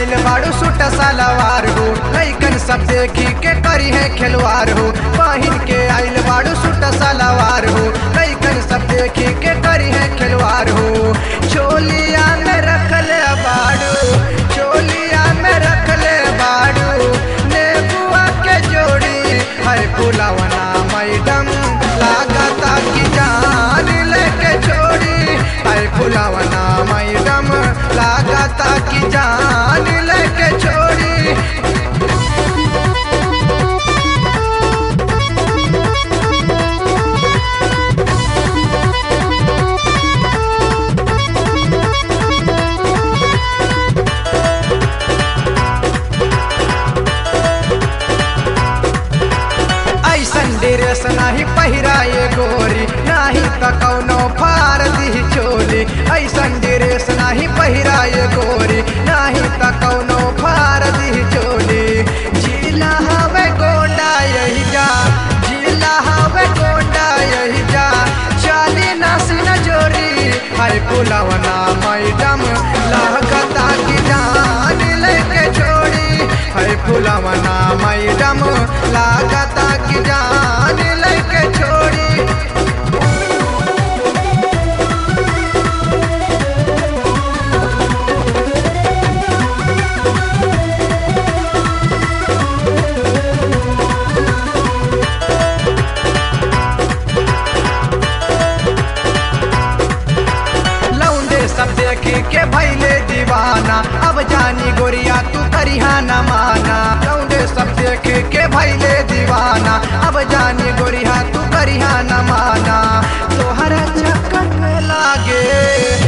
आइल बाड़ू सूट सलवार हो लैकन सब देखी के करी है खिलवार हो पहिन के आइल बाड़ू सूट सलवार हो लैकन सब देखी के करी है खिलवार हो चोलिया में रखल बाड़ू चोलिया में रखल बाड़ू नेबुआ के जोड़ी है फुलवना मैडम लागता की जान लेके छोड़ी है फुलवना मैडम लागता की जान लेके छोड़ी ऐसन ड्रेस नाही पहिराए गोरी नाही त कौनो फार दी चोली ऐसन ड्रेस नाही पहिराए गोरी नाही त कौनो फार दी चोली जिला हवे गोंडा यही जा जिला हवे गोंडा यही जा चाली नासी न जोरी हाय पुलवना मैडम लहकता की जान लेके छोड़ी है फुलवना मैडम लागता की जान लेके छोड़ी लौंडे सब देखी के भैले दीवाना अब जानी गोरिया तू करिहा न माना लौंडे सब देखी के भैले दीवाना अब जानी गोरिया तू करिहा न माना तोहरा चक्कर में लागे